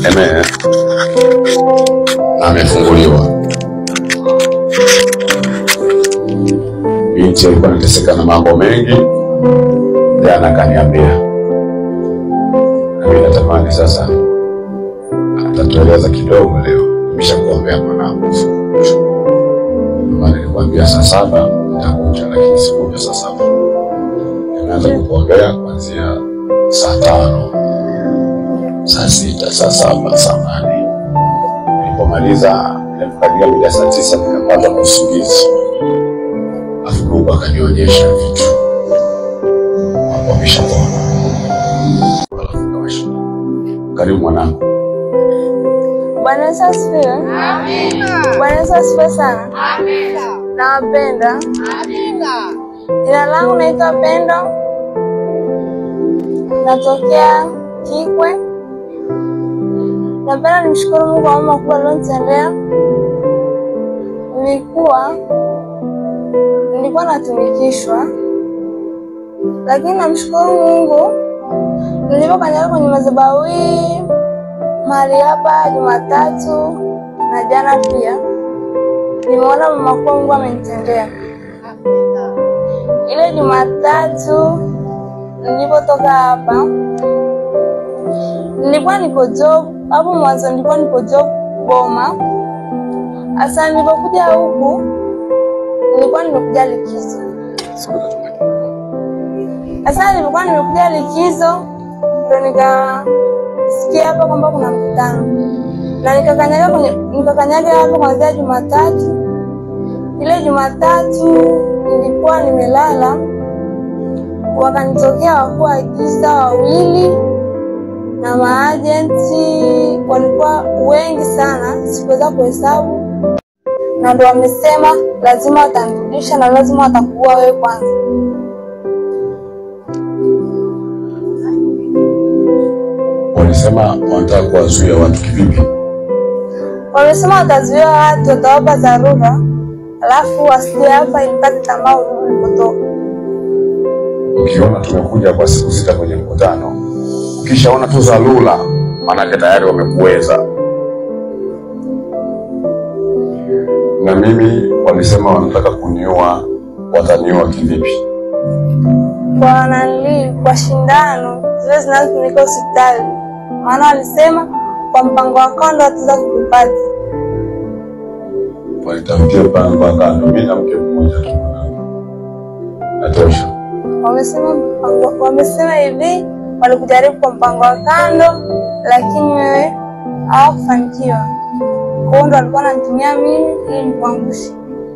Amen. Na amefunguliwa. Binti alikuwa anateseka na mambo mengi, jana akaniambia, nami natamani sasa atatueleza kidogo leo. Nimesha kuombea mwanangu, maana nilikwambia saa saba nitakuja, lakini sikuja saa saba. Nimeanza kukuombea kuanzia saa tano, saa sita, saa saba, saa nane. Nilipomaliza nilipokaribia mida saa tisa nikapata na usingizi, afu Mungu akanionyesha vitu mambo ameshapona. Alafu nikawasha. Karibu mwanangu. Bwana Yesu asifiwe. Bwana Yesu asifiwe sana. Nawapenda. Jina langu naitwa Pendo, natokea Kikwe. Napenda nimshukuru Mungu kwa mambo makubwa alionitendea. Nilikuwa nilikuwa natumikishwa, lakini namshukuru Mungu nilipokanyaga kwenye madhabahu hii mahali hapa Jumatatu na jana pia nimeona mama makubwa Mungu amenitendea. Ile Jumatatu nilipotoka hapa nilikuwa niko job hapo mwanzo, nilikuwa niko job Boma. Hasa nilipokuja huku nilikuwa nimekuja likizo. Sasa nilikuwa nimekuja likizo, ndo nikasikia hapa kwamba kuna mkutano na nikakanyaga kwenye nikakanyaga hapa kuanzia Jumatatu. Ile Jumatatu nilikuwa nimelala, wakanitokea wakuu wa giza wawili na maajenti, walikuwa wengi sana, sikuweza kuhesabu, na ndo wamesema lazima watanirudisha na lazima watakuua wewe kwanza. Walisema wanataka kuwazuia watu kivipi? Wamesema watazuia watu, watawapa dharura, alafu wasije hapa ilipate tamaa urudi ulipotoka. Ukiona tumekuja kwa siku sita kwenye mkutano, ukishaona tu dharura, maanake tayari wamekuweza. Na mimi walisema wanataka kuniua, wataniua kivipi? kwa nanili kwa shindano zile zinazotumika hospitali, maana walisema kwa mpango wa kando wataweza kukupata. Walitafutia mpango wa kando, mimi na mke mmoja tu mwanangu. natosha. Wamesema mpango, wamesema hivi walikujaribu kwa mpango wa kando, lakini wewe hawakufanikiwa. Kwa hiyo ndo walikuwa wananitumia mimi ili nikuangushe.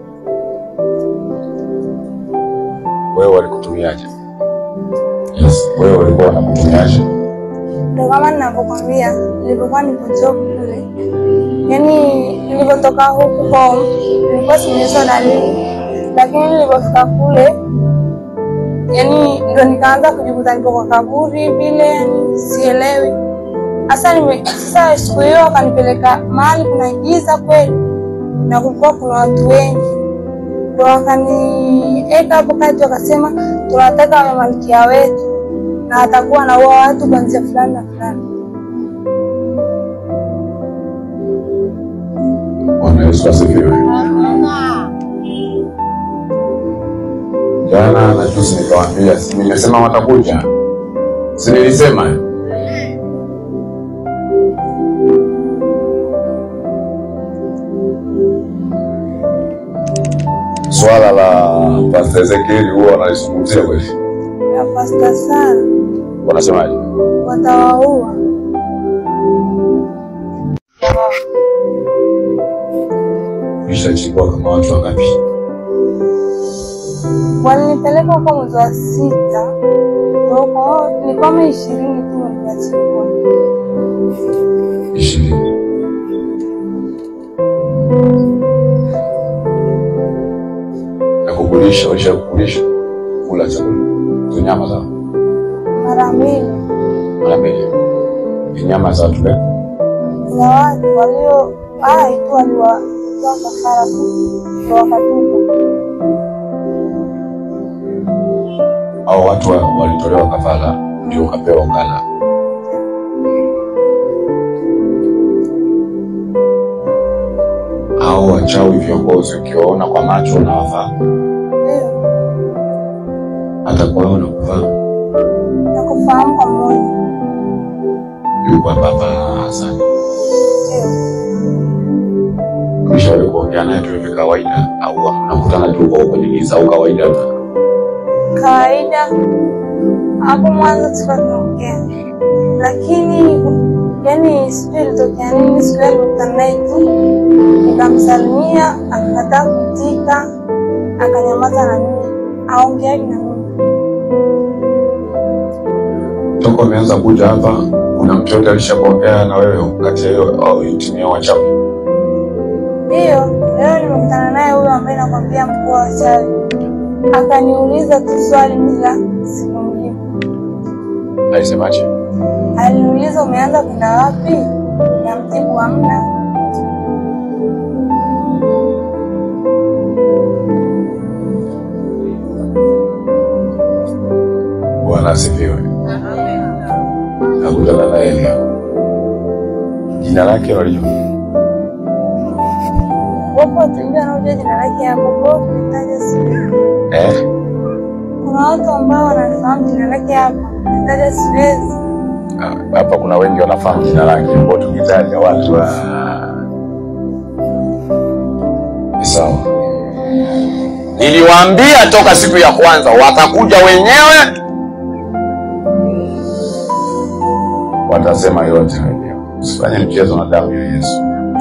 Wewe walikutumiaje? Yes, wewe walikuwa wanakutumiaje? Ndo kama ninavyokwambia, nilipokuwa nipo job kule, yaani nilipotoka huku home nilikuwa simezo dalili, lakini nilipofika kule, yaani ndo nikaanza kujikuta niko kwa kaburi vile, yani sielewi hasa. Nime sasa siku hiyo wakanipeleka mahali kuna giza kweli, na kulikuwa kuna watu wengi, ndo wakanieka hapo kati, wakasema tunataka awe malkia wetu na atakuwa anaua watu kuanzia fulani na fulani. Bwana Yesu asifiwe. Jana na juzi nikawaambia, si nimesema watakuja, si nilisema? Swala la Pastor Ezekieli huwa wanalizungumzia kweli, Ya pasta sana wanasemaje? watawaua. Ishachukua kama watu wangapi? Walinipeleka huko mwezi wa sita, Ndio huko ni kama ishirini tu nikachukua. ishirini. Na kukulisha, waisha kukulisha kula chakula tu nyama za mara mbili mara mbili, ni nyama za watu gani? za watu walio hai tu waliwatoa kafara tu ndio wakatupa. au watu wa- walitolewa kafara ndio ukapewa ukala. au wachawi viongozi ukiwaona kwa macho unawafahamu, Ndio, hata kwa wewe unakufahamu. nakufahamu kwa moyo. Yuko hapa hapa Hasani, Ndio, ulishawahi kuongea naye tu hivi kawaida, au mnakutana tu kwa kwenye giza au kawaida? kawaida hapo mwanzo tulikuwa tunaongea, lakini yani sijui ilitokea nini. Siku ile nilikutana naye tu nikamsalimia, akakataa kuitika, akanyamaza na mimi, aongeagi na mimi. Toka umeanza kuja hapa, kuna mtu yote alishakuongea na wewe kati ya hiyo au timu ya wachawi? Ndiyo, leo nimekutana naye huyo ambaye nakwambia mkuu wa wachawi, akaniuliza tu swali bila sikumjibu. Alisemaje? Aliniuliza umeanza kwenda wapi, namjibu hamna. Bwana asifiwe. Nakutana naye leo. Jina lake walijua? Wapo watu wengi wanaojua jina lake hapo, kwa hiyo kulitaja siwezi. Eh? Kuna watu ambao wanafahamu jina lake hapo, kulitaja siwezi. Ah, Hapa kuna wengi wanafahamu jina lake, kwa tukitaja watu wa Ni sawa. Niliwaambia toka siku ya kwanza watakuja wenyewe, watasema yote wenyewe. Usifanye mchezo na damu ya Yesu.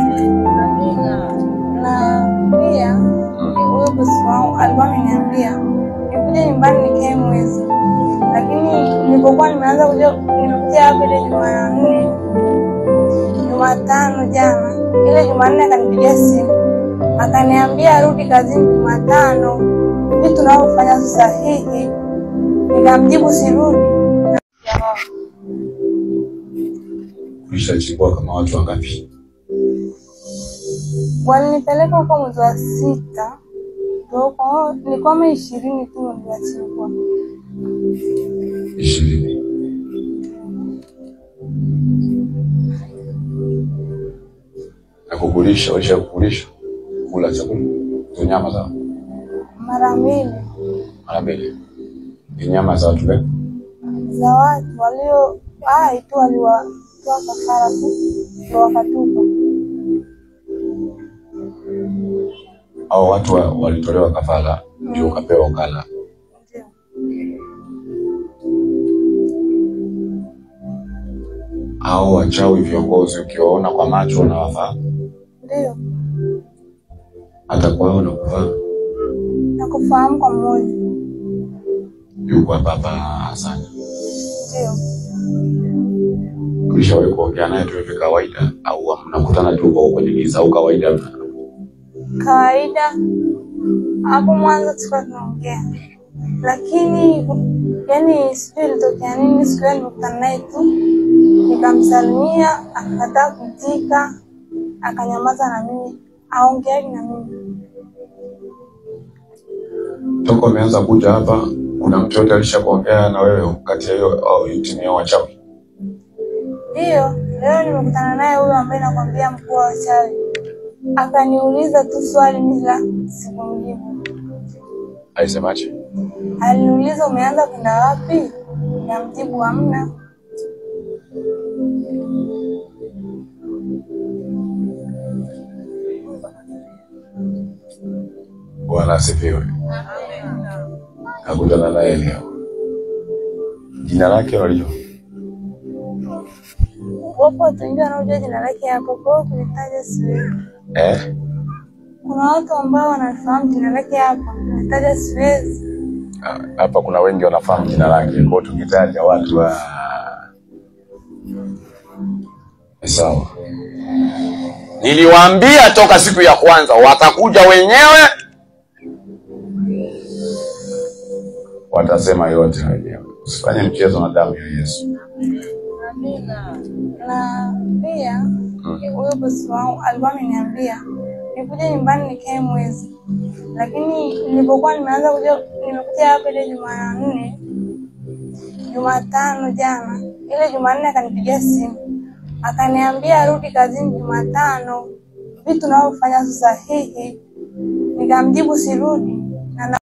Na pia huyo bosi wangu alikuwa ameniambia nikuja nyumbani nikae mwezi, lakini nilipokuwa nimeanza kuja nimekuja hapa ile Jumanne, Jumatano jana, ile Jumanne akanipigia simu akaniambia arudi kazini Jumatano, vitu tunavyofanya si sahihi. Nikamjibu sirudi. Ulishachukua kama watu wangapi? Walinipeleka huko mwezi wa sita, ndio huko nilikuwa kama ishirini tu niliwachukua. Ishirini. Na kukulisha, walishakukulisha kula chakula tu, nyama za mara mbili mara mbili, ni nyama za watu gani? za watu walio hai tu waliwatoa kafara tu ndio wakatupa. au watu wa, walitolewa kafara ndio ukapewa ukala. Ndio. Au wachawi viongozi ukiwaona kwa macho unawafahamu, Ndio, hata kwa wewe unakufahamu. nakufahamu kwa moyo. Yuko hapa hapa Hasani, Ndio, ulishawahi kuongea naye tu hivi kawaida, au mnakutana tu kwa kwenye giza au kawaida? kawaida hapo mwanzo tulikuwa tunaongea, lakini yani sijui ilitokea nini. Siku ile nilikutana naye tu nikamsalimia, akakataa kuitika, akanyamaza na mimi, aongeagi na mimi. Toka umeanza kuja hapa, kuna mtu yote alishakuongea na wewe kati ya hiyo au timu ya wachawi? Ndiyo, leo nimekutana naye huyo ambaye nakwambia mkuu wa wachawi, akaniuliza tu swali bila sikumjibu. Alisemaje? Aliniuliza umeanza kwenda wapi, namjibu hamna. Bwana asifiwe. Nakutana naye leo. Jina lake walijua? Wapo watu wengi wanaojua jina lake hapo, kwa hiyo kulitaja siwezi. Eh? Kuna watu ambao wanafahamu jina lake hapo, kulitaja siwezi. Ah, Hapa kuna wengi wanafahamu jina lake, kwa hiyo tukitaja watu wa Ni sawa. Niliwaambia toka siku ya kwanza watakuja wenyewe, watasema yote wenyewe. Usifanye mchezo na damu ya Yesu. Na pia huyo bosi wangu alikuwa ameniambia nikuja nyumbani nikae mwezi, lakini nilipokuwa nimeanza kuja, nimekuja hapa ile Jumanne, Jumatano jana, ile Jumanne akanipigia simu akaniambia arudi kazini Jumatano, vitu navyofanya si sahihi. Nikamjibu sirudi na